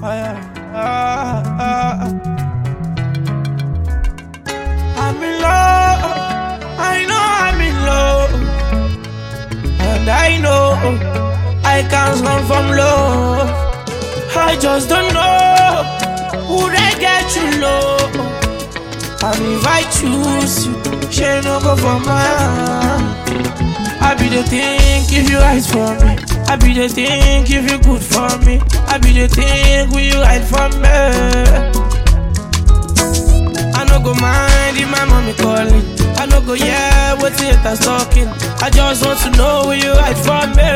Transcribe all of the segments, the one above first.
ah, ah. I'm in love. I know I'm in love. And I know I can't run from love. I just don't know who they get you low. And if I choose you, she no go for mine. I be the think if you right for me. I be the think if you good for me. I be the think will you right for me. I no go mind if my mommy calling. I no go yeah what it is talking. I just want to know will you right for me.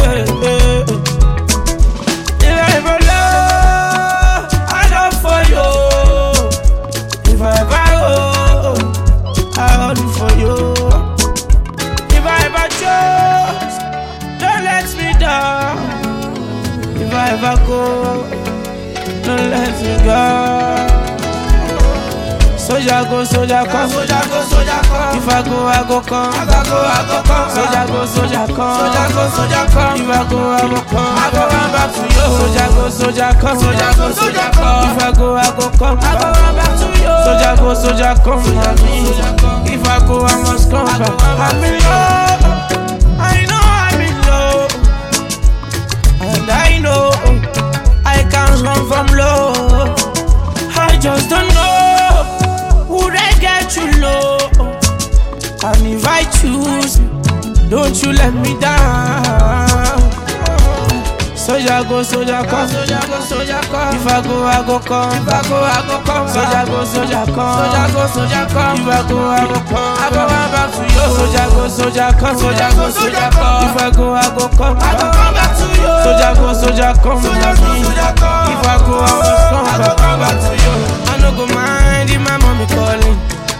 If I ever love, I love for you. If I ever owe, I hold for you. If I ever chose, don't let me down. If I ever go, don't let me go. Soldier go, soldier come. Soldier go, soldier come. If I go, I go come. If I go, I go come. Soldier go, soldier come. Soldier go, soldier come. If I go, I go come. I go run back to you. Soldier go, soldier come. Soldier go, soldier come. If I go, I go come. I go run back to you. Soldier go, soldier come. Soldier me. If I go, I must come back. I'm in love. I know I'm in love. And I know I can't run from love. I just don't know who they get you low. And if I choose, you, don't you let me down. Soldier go, soldier come. Soldier go, soldier come. If I go, I go come. If I go, I go come. Soldier go, soldier come. Soldier go, soldier come. If I go, I go come. I go run back to you. Soldier go, soldier come. Soldier go, soldier come. If I go, I go come. I go run back to you. Soldier go, soldier come. Soldier go, soldier come. If I go, I must come back. I go run back to you. I no go mind if my mommy calling.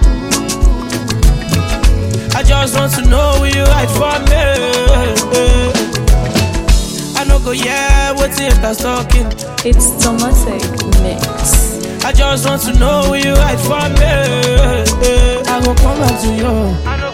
I just want to know will you right for me. I no go yeah, what if that's talking. It's Tomatic Mix. I just want to know will you right for me. I go come back to you. I no